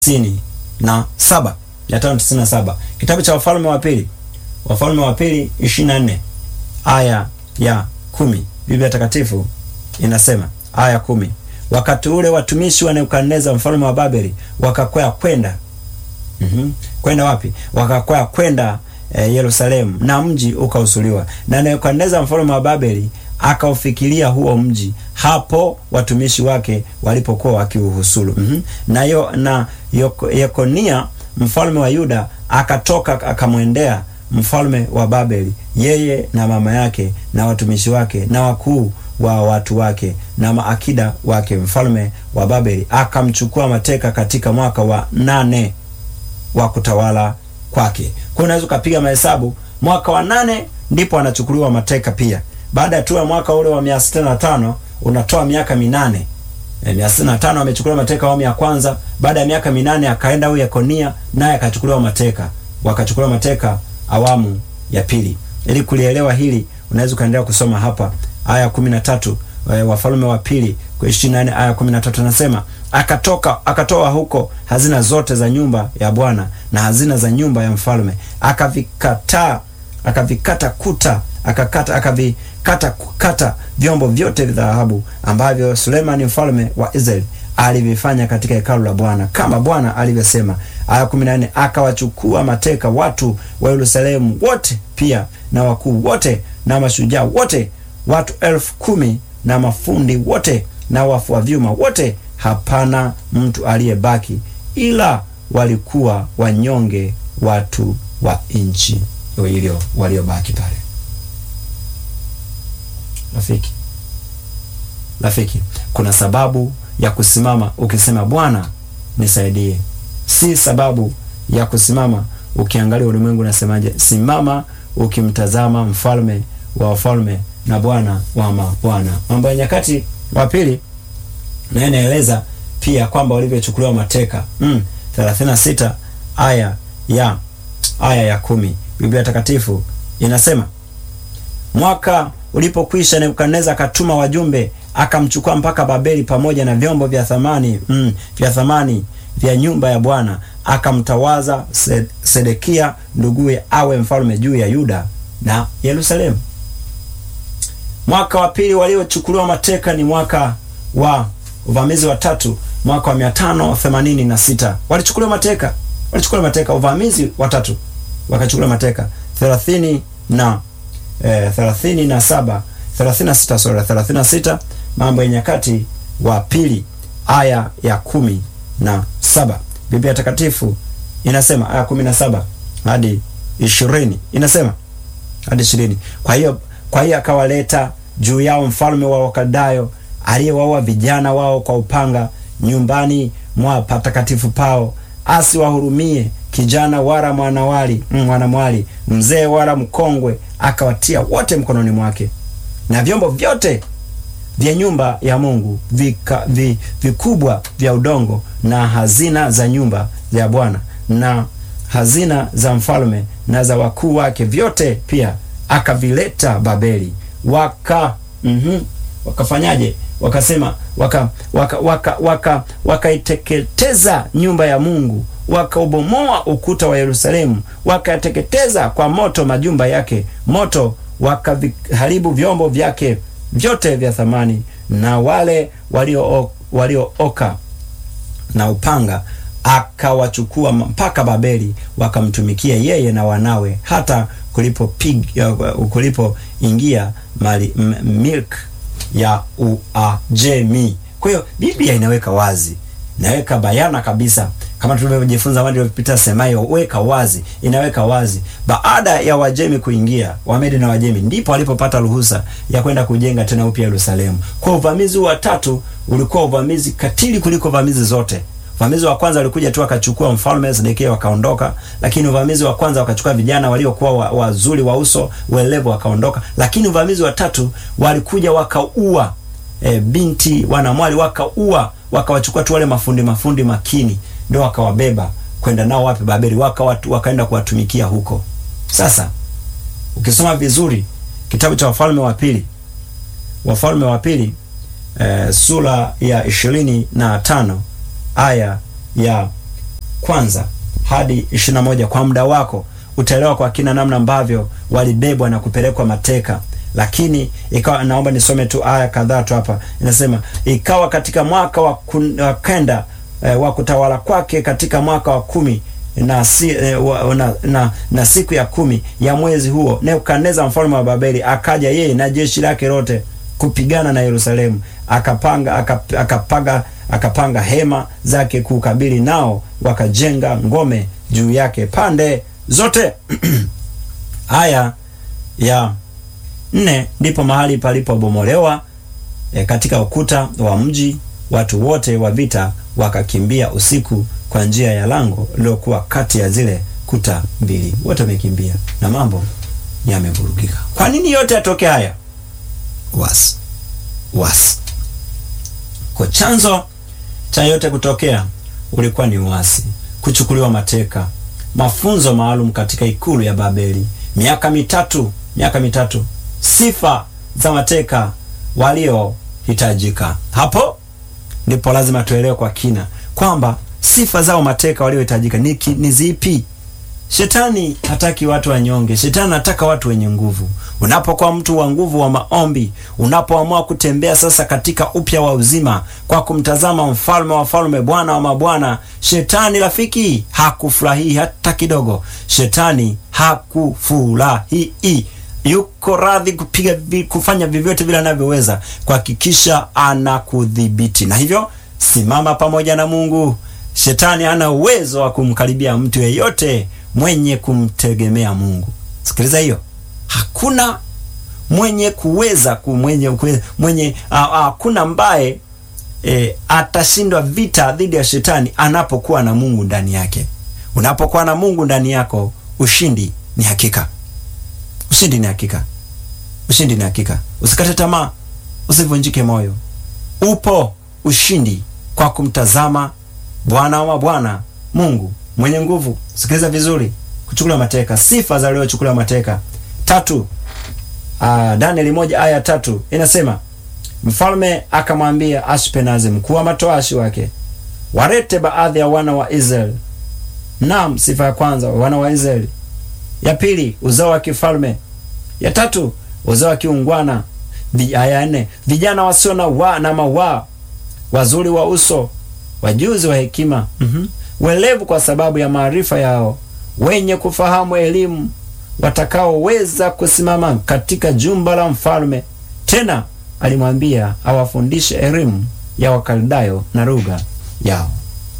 tisini na saba mia tano tisini na saba kitabu cha Wafalme wa Pili, Wafalme wa Pili ishirini na nne aya ya kumi Biblia Takatifu inasema aya kumi wakati ule watumishi wa Nebukadneza mfalme wa Babeli wakakwea kwenda mm -hmm. kwenda wapi? Wakakwea kwenda e, Yerusalemu, na mji ukausuliwa na Nebukadneza mfalme wa Babeli akaufikiria huo mji hapo watumishi wake walipokuwa wakiuhusulu. mm -hmm. na, yo, na Yekonia mfalme wa Yuda akatoka akamwendea mfalme wa Babeli, yeye na mama yake na watumishi wake na wakuu wa watu wake na maakida wake. Mfalme wa Babeli akamchukua mateka katika mwaka wa nane wa kutawala kwake. Kwa unaweza ukapiga mahesabu, mwaka wa nane ndipo anachukuliwa mateka pia. Baada ya tu ya mwaka ule wa mia sitini na tano unatoa miaka minane e, mia sitini na tano amechukuliwa mateka awamu ya kwanza. Baada ya miaka minane akaenda huyu Yekonia naye akachukuliwa mateka, wakachukuliwa mateka awamu ya pili. Ili kulielewa hili unaweza ukaendelea kusoma hapa aya kumi na tatu Wafalme wa Pili kwa ishirini na nne aya kumi na tatu anasema akatoka akatoa huko hazina zote za nyumba ya Bwana na hazina za nyumba ya mfalme, akavikataa akavikata kuta akakata akavikata kata vyombo vyote vya dhahabu ambavyo Sulemani mfalme wa Israeli alivifanya katika hekalu la Bwana kama Bwana alivyosema. Aya kumi na nne akawachukua mateka watu wa Yerusalemu wote pia na wakuu wote na mashujaa wote watu elfu kumi na mafundi wote na wafua vyuma wote, hapana mtu aliyebaki, ila walikuwa wanyonge watu wa nchi hiyo waliobaki pale. Rafiki, rafiki, kuna sababu ya kusimama ukisema Bwana nisaidie, si sababu ya kusimama ukiangalia ulimwengu unasemaje. Simama ukimtazama mfalme wa wafalme na Bwana wa mabwana. Mambo ya Nyakati wa Pili naye inaeleza pia kwamba walivyochukuliwa mateka mm, 36 aya ya aya ya kumi Biblia Takatifu inasema mwaka ulipokwisha, Nebukadneza akatuma wajumbe akamchukua mpaka Babeli pamoja na vyombo vya thamani mm, vya thamani vya nyumba ya Bwana, akamtawaza Sedekia nduguye awe mfalme juu ya Yuda na Yerusalemu. Mwaka wa pili waliochukuliwa mateka ni mwaka wa uvamizi wa tatu, mwaka wa mia tano themanini na sita walichukuliwa mateka, walichukuliwa mateka uvamizi wa tatu, wakachukuliwa mateka thelathini na eh, thelathini na saba thelathini na sita sura thelathini na sita Mambo ya Nyakati wa Pili aya ya kumi na saba Biblia Takatifu inasema aya kumi na saba hadi ishirini inasema hadi ishirini kwa hiyo kwa hiyo akawaleta juu yao mfalme wa Wakaldayo aliyewaua vijana wao kwa upanga nyumbani mwa patakatifu pao, asiwahurumie kijana wala mwanawali mwanamwali mzee wala mkongwe, akawatia wote mkononi mwake, na vyombo vyote vya nyumba ya Mungu vika, vi, vikubwa vya udongo na hazina za nyumba ya Bwana na hazina za mfalme na za wakuu wake vyote pia akavileta Babeli. Waka mm -hmm, wakafanyaje? Wakasema waka waka wakaiteketeza waka, waka nyumba ya Mungu, wakaubomoa ukuta wa Yerusalemu, wakateketeza kwa moto majumba yake, moto wakaviharibu vyombo vyake vyote vya thamani, na wale waliooka walio na upanga akawachukua mpaka Babeli, wakamtumikia yeye na wanawe hata kulipopiga kulipoingia mali milk ya Uajemi. Kwa hiyo Biblia inaweka wazi, inaweka bayana kabisa, kama tulivyojifunza wadi waliopita, semayo weka wazi, inaweka wazi. Baada ya Wajemi kuingia, Wamedi na Wajemi, ndipo walipopata ruhusa ya kwenda kujenga tena upya Yerusalemu. Kwa uvamizi wa tatu ulikuwa uvamizi katili kuliko uvamizi zote. Uvamizi wa kwanza walikuja tu wakachukua mfalme Sedekia wakaondoka, lakini uvamizi wa kwanza wakachukua vijana waliokuwa wazuri wa, wa uso uelevu wakaondoka, lakini uvamizi wa tatu walikuja wakaua e, binti wanamwali wakaua, wakawachukua tu wale mafundi mafundi makini, ndio wakawabeba kwenda nao wapi? Babeli, waka wakaenda kuwatumikia huko. Sasa ukisoma vizuri kitabu cha Wafalme wa Pili, Wafalme wa Pili e, sura ya ishirini na tano aya ya kwanza hadi ishirini na moja kwa muda wako utaelewa kwa kina namna ambavyo walibebwa na kupelekwa mateka lakini ikawa naomba nisome tu aya kadhaa tu hapa inasema ikawa katika mwaka wa, kun, wa kenda eh, wa kutawala kwake katika mwaka wa kumi na, si, eh, wa, na, na, na siku ya kumi ya mwezi huo nebukadneza mfalme wa babeli akaja yeye na jeshi lake lote kupigana na yerusalemu akapanga akap, akapaga akapanga hema zake kukabili nao wakajenga ngome juu yake pande zote haya ya nne ndipo mahali palipobomolewa e, katika ukuta wa mji watu wote wa vita wakakimbia usiku kwa njia ya lango lililokuwa kati ya zile kuta mbili wote wamekimbia na mambo yamevurugika kwa nini yote yatoke haya wasi wasi kwa chanzo cha yote kutokea ulikuwa ni uasi kuchukuliwa mateka mafunzo maalum katika ikulu ya babeli miaka mitatu miaka mitatu sifa za mateka waliohitajika hapo ndipo lazima tuelewe kwa kina kwamba sifa zao mateka waliohitajika ni, ni zipi shetani hataki watu wanyonge shetani anataka watu wenye nguvu unapokuwa mtu wa nguvu wa maombi unapoamua kutembea sasa katika upya wa uzima kwa kumtazama mfalme wa falme bwana wa mabwana shetani rafiki hakufurahii hata kidogo shetani hakufurahii yuko radhi kupiga kufanya vyovyote vile anavyoweza kuhakikisha anakudhibiti na hivyo simama pamoja na mungu shetani hana uwezo wa kumkaribia mtu yeyote mwenye kumtegemea mungu sikiliza hiyo hakuna mwenye kuweza mwenye mwenye hakuna ambaye e, atashindwa vita dhidi ya shetani anapokuwa na mungu ndani yake unapokuwa na mungu ndani yako ushindi ni hakika ushindi ni hakika ushindi ni hakika usikate tamaa usivunjike moyo upo ushindi kwa kumtazama bwana wa mabwana mungu mwenye nguvu sikiliza vizuri kuchukuliwa mateka sifa za waliochukuliwa mateka tatu uh, danieli moja aya tatu inasema mfalme akamwambia ashpenazi mkuu wa matoashi wake warete baadhi ya wana wa israeli nam sifa ya kwanza wana wa israeli ya pili uzao wa kifalme ya tatu uzao wa kiungwana aya nne vijana wasio na wa na mawaa wazuri wa uso wajuzi wa hekima mm-hmm. welevu kwa sababu ya maarifa yao wenye kufahamu elimu watakaoweza kusimama katika jumba la mfalme tena alimwambia awafundishe elimu ya wakaldayo na lugha yao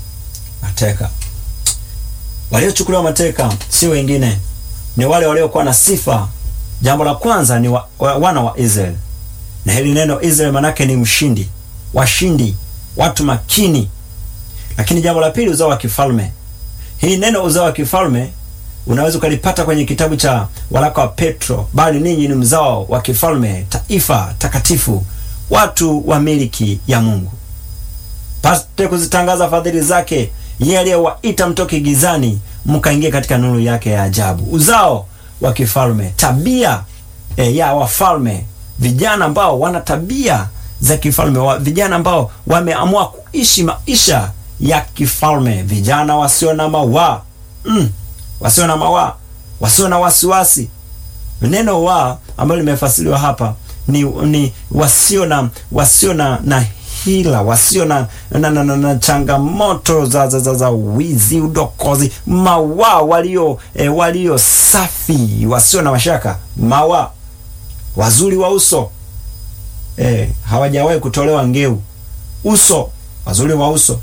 mateka waliochukuliwa mateka si wengine ni wale waliokuwa na sifa jambo la kwanza ni wa, wa, wana wa israeli na hili neno israeli manake ni mshindi washindi watu makini lakini jambo la pili uzao wa kifalme hii neno uzao wa kifalme unaweza ukalipata kwenye kitabu cha waraka wa petro bali ninyi ni mzao wa kifalme taifa takatifu watu wa miliki ya mungu pate kuzitangaza fadhili zake yeye aliyewaita mtoke gizani mkaingia katika nuru yake ya ajabu uzao wa kifalme tabia e, ya wafalme vijana ambao wana tabia za kifalme wa, vijana ambao wameamua kuishi maisha ya kifalme vijana wasio na mawaa mm, wasio na mawaa wasio na wasiwasi neno wa ambalo limefasiriwa hapa ni, ni wasio na wasio na, na hila wasio na, na, na, na, na changamoto za, za, za, za wizi udokozi mawa walio e, walio safi wasio na mashaka mawa wazuri wa uso e, hawajawahi kutolewa ngeu uso wazuri wa uso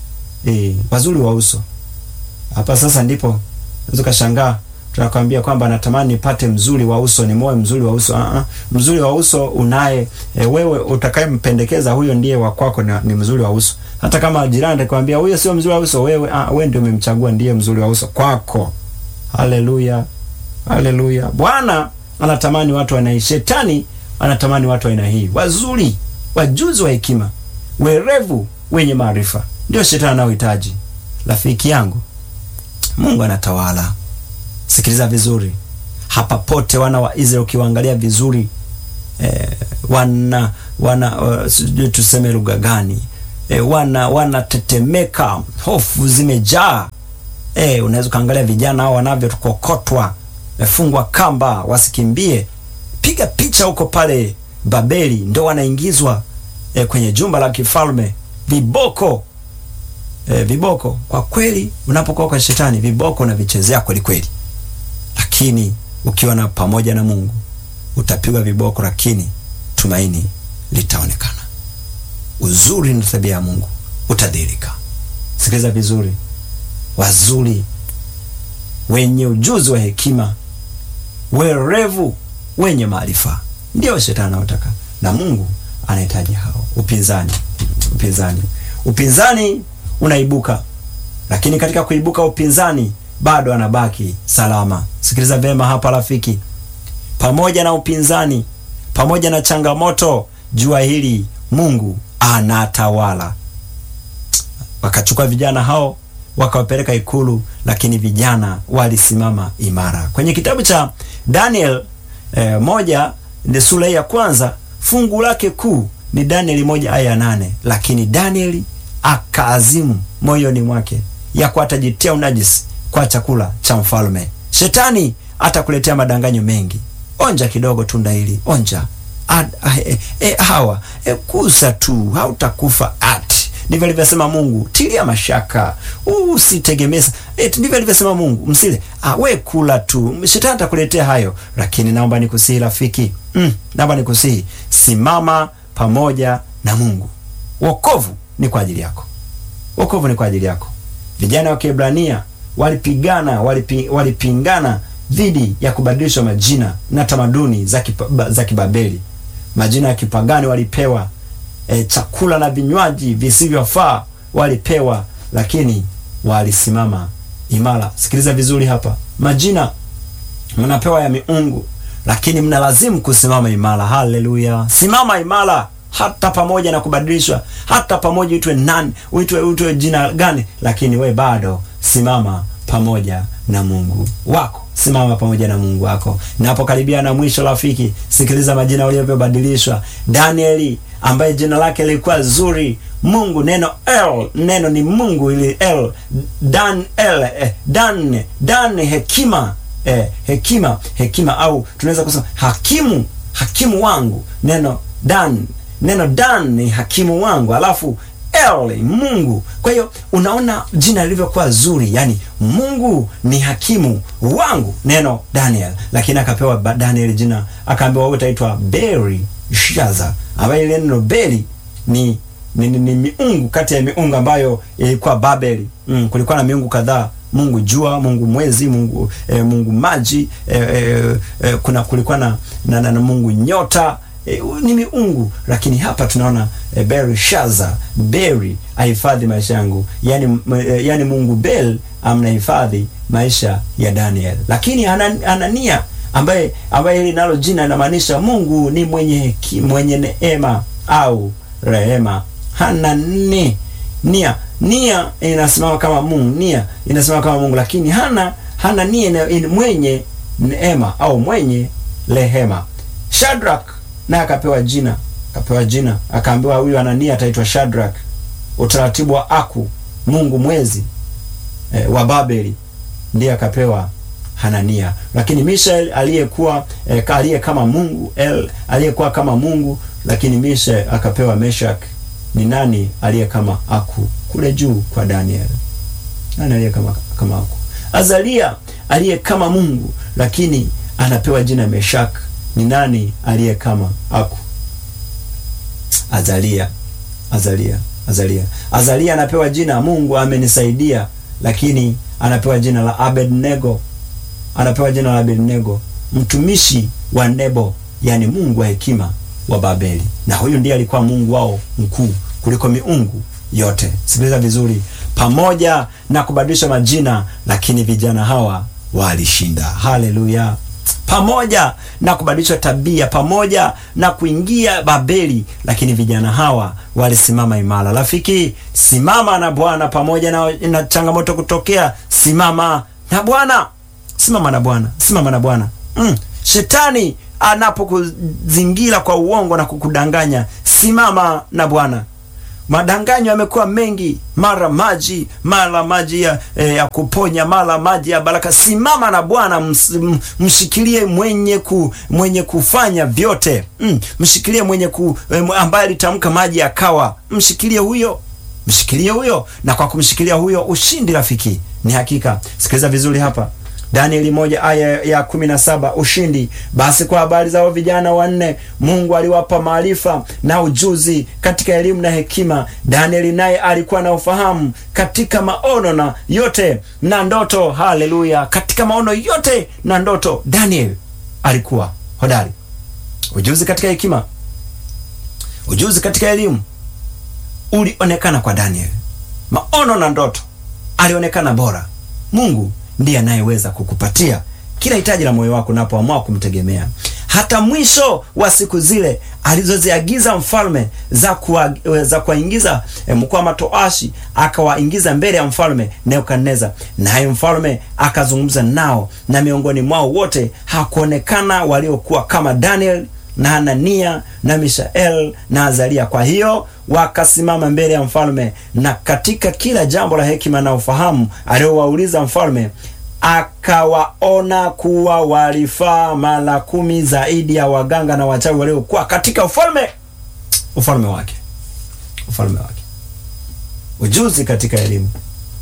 e, wazuri wa uso hapa sasa ndipo unaweza ukashangaa tunakwambia kwamba natamani nipate mzuri wa uso ni moyo mzuri wa uso uh-uh. mzuri wa uso unaye e, wewe utakayempendekeza huyo ndiye wa kwako ni, ni mzuri wa uso hata kama jirani atakwambia huyo sio mzuri wa uso wewe uh, wewe ndio umemchagua ndiye mzuri wa uso kwako haleluya haleluya bwana anatamani watu wanai shetani anatamani watu aina hii wazuri wajuzi wa hekima werevu wenye maarifa ndio shetani anaohitaji rafiki yangu mungu anatawala sikiliza vizuri hapa pote wana wa israeli ukiwaangalia vizuri eh, wana wana uh, sijui tuseme lugha gani eh, wana wanatetemeka hofu zimejaa Eh, unaweza ukaangalia vijana hao wanavyotukokotwa, mefungwa kamba wasikimbie. Piga picha huko pale Babeli, ndo wanaingizwa eh, kwenye jumba la kifalme, viboko eh, viboko. Kwa kweli, unapokuwa kwa shetani, viboko unavichezea kweli kweli, lakini ukiwa na pamoja na Mungu utapigwa viboko, lakini tumaini litaonekana. Uzuri na tabia ya Mungu utadhihirika. Sikiliza vizuri, wazuri, wenye ujuzi wa hekima, werevu, wenye maarifa, ndio shetani anaotaka, na Mungu anahitaji hao. Upinzani, upinzani, upinzani unaibuka, lakini katika kuibuka upinzani bado anabaki salama. Sikiliza vyema hapa rafiki, pamoja na upinzani, pamoja na changamoto, jua hili, Mungu anatawala. Wakachukua vijana hao wakawapeleka ikulu, lakini vijana walisimama imara. Kwenye kitabu cha Daniel eh, moja ni sura ya kwanza fungu lake kuu ni Danieli moja aya ya nane lakini Danieli akaazimu moyoni mwake ya kuwa atajitia unajisi kwa chakula cha mfalme. Shetani atakuletea madanganyo mengi. Onja kidogo tunda hili, onja Ad, e, e, hawa e, kusa tu, hautakufa ati. Ndivyo alivyosema Mungu. Tilia mashaka, usitegemeza. E, ndivyo alivyosema Mungu, msile. Ah, we kula tu, shetani atakuletea hayo. Lakini naomba nikusihi rafiki, mm, naomba nikusihi, simama pamoja na Mungu. Wokovu ni kwa ajili yako, wokovu ni kwa ajili yako. Vijana wa Kiebrania walipigana, walipi, walipingana dhidi ya kubadilishwa majina na tamaduni za kipa, za Kibabeli. Majina ya kipagani walipewa, e, chakula na vinywaji visivyofaa walipewa, lakini walisimama imara. Sikiliza vizuri hapa, majina mnapewa ya miungu, lakini mnalazimu kusimama imara. Haleluya! Simama imara hata pamoja na kubadilishwa, hata pamoja uitwe nani, uitwe uitwe jina gani, lakini we bado simama pamoja na Mungu wako, simama pamoja na Mungu wako. Napokaribia na mwisho, rafiki, sikiliza majina walivyobadilishwa. Danieli ambaye jina lake lilikuwa zuri, Mungu, neno El, neno ni Mungu, ili El, Dan El, eh, Dan Dan, hekima eh, hekima hekima, au tunaweza kusema hakimu, hakimu wangu. Neno Dan, neno Dan ni hakimu wangu, alafu El Mungu. Kwa hiyo unaona jina lilivyokuwa zuri, yani Mungu ni hakimu wangu, neno Daniel. Lakini akapewa Daniel jina, akaambiwa wewe utaitwa Belteshazzar, ambaye ile neno Beli ni ni, ni, ni miungu kati ya miungu ambayo ilikuwa Babeli. Mm, kulikuwa na miungu kadhaa Mungu jua, Mungu mwezi, Mungu eh, Mungu maji eh, eh, kuna kulikuwa na, na, na, na Mungu nyota E, ni miungu lakini hapa tunaona e, Belshaza Beri ahifadhi maisha yangu, yani, e, yani Mungu Bel amnahifadhi maisha ya Daniel. Lakini Anania ambaye ambaye hili nalo jina linamaanisha Mungu ni mwenye heki, mwenye neema au rehema. Hanani nia nia inasimama kama Mungu, nia inasimama kama Mungu, lakini hana hana nia mwenye neema au mwenye rehema. Shadrach naye akapewa jina akapewa jina akaambiwa, huyu Anania ataitwa Shadrach. Utaratibu wa Aku, Mungu mwezi e, wa Babeli, ndiye akapewa Hanania. Lakini Mishael aliyekuwa e, aliye kama Mungu, El aliyekuwa kama Mungu, lakini Mishael akapewa Meshak. Ni nani aliye kama Aku kule juu kwa Daniel? Nani aliye kama kama Aku? Azalia aliye kama Mungu, lakini anapewa jina Meshak. Ni nani aliye kama Aku? Azalia, Azalia, Azalia, Azalia anapewa jina Mungu amenisaidia, lakini anapewa jina la Abednego, anapewa jina la Abednego, mtumishi wa Nebo, yani Mungu wa hekima wa Babeli, na huyu ndiye alikuwa Mungu wao mkuu kuliko miungu yote. Sikiliza vizuri, pamoja na kubadilisha majina, lakini vijana hawa walishinda. Haleluya! pamoja na kubadilishwa tabia, pamoja na kuingia Babeli, lakini vijana hawa walisimama imara. Rafiki, simama na Bwana pamoja na, na changamoto kutokea. Simama na Bwana, simama na Bwana, simama na Bwana. Mm. Shetani anapokuzingira kwa uongo na kukudanganya, simama na Bwana. madanganyo yamekuwa mengi, mara maji, mara maji ya, eh, ya kuponya, mara maji ya baraka. Simama na Bwana, ms, m- mshikilie mwenye ku, mwenye kufanya vyote mm, mshikilie mwenye ku, eh, ambaye alitamka maji yakawa, mshikilie huyo mshikilie huyo, na kwa kumshikilia huyo ushindi rafiki ni hakika. Sikiliza vizuri hapa, Danieli moja aya ya kumi na saba ushindi. Basi kwa habari zao vijana wanne, Mungu aliwapa maarifa na ujuzi katika elimu na hekima. Danieli naye alikuwa na ufahamu katika maono na yote na ndoto. Haleluya! Katika maono yote na ndoto, Danieli alikuwa hodari. Ujuzi katika hekima, ujuzi katika elimu ulionekana kwa Daniel. Maono na ndoto alionekana bora. Mungu ndiye anayeweza kukupatia kila hitaji la moyo wako unapoamua kumtegemea. Hata mwisho wa siku zile alizoziagiza mfalme za kuwa, za kuwaingiza eh, mkuu matoashi akawaingiza mbele ya mfalme Nebukadneza, naye mfalme akazungumza nao, na miongoni mwao wote hakuonekana waliokuwa kama Daniel na Hanania na Mishael na Azaria. Kwa hiyo wakasimama mbele ya mfalme, na katika kila jambo la hekima na ufahamu aliyowauliza mfalme, akawaona kuwa walifaa mara kumi zaidi ya waganga na wachawi waliokuwa katika ufalme ufalme wake ufalme wake. Ujuzi katika elimu.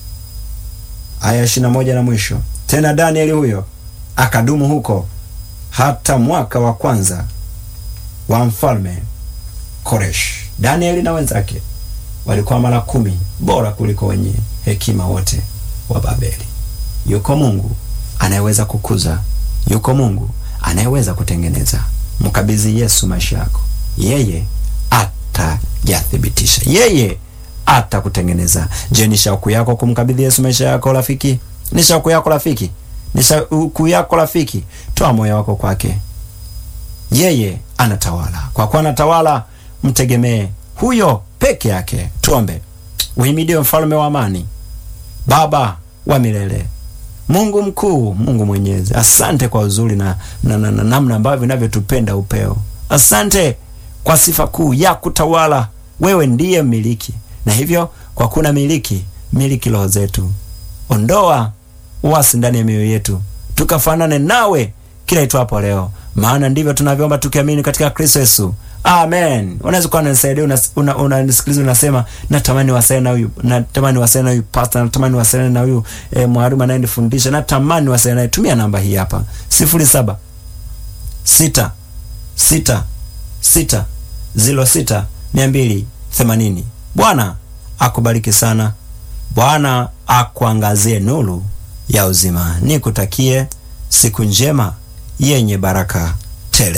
Aya ishirini na moja na mwisho. Tena Danieli huyo akadumu huko hata mwaka wa kwanza wa mfalme Koresh. Danieli na wenzake walikuwa mara kumi bora kuliko wenye hekima wote wa Babeli. Yuko Mungu anayeweza kukuza, yuko Mungu anayeweza kutengeneza. Mkabidhi Yesu maisha yako, yeye atajathibitisha, yeye atakutengeneza. Je, ni shauku yako kumkabidhi Yesu maisha yako rafiki? Ni shauku yako rafiki? Ni shauku yako rafiki? Toa moyo wako kwake yeye anatawala. Kwa kuwa anatawala, mtegemee huyo peke yake. Tuombe. Uhimidiwe mfalme wa amani, Baba wa milele, Mungu mkuu, Mungu mwenyezi. Asante kwa uzuri na namna na, na, namna ambavyo vinavyotupenda upeo. Asante kwa sifa kuu ya kutawala. Wewe ndiye mmiliki, na hivyo kwa kuna miliki miliki roho zetu. Ondoa uasi ndani ya mioyo yetu, tukafanane nawe kila itwapo leo, maana ndivyo tunavyoomba tukiamini katika Kristo Yesu, amen. Unaweza kuwa unanisaidia unanisikiliza, una, una unasema natamani wasaidiane na huyu, natamani wasaidiane na huyu pastor, natamani wasaidiane na huyu eh, mwalimu anayenifundisha, natamani wasaidiane naye. Tumia namba hii hapa sifuri saba sita sita sita ziro sita mia mbili themanini. Bwana akubariki sana. Bwana akuangazie nuru ya uzima. Nikutakie siku njema yenye baraka.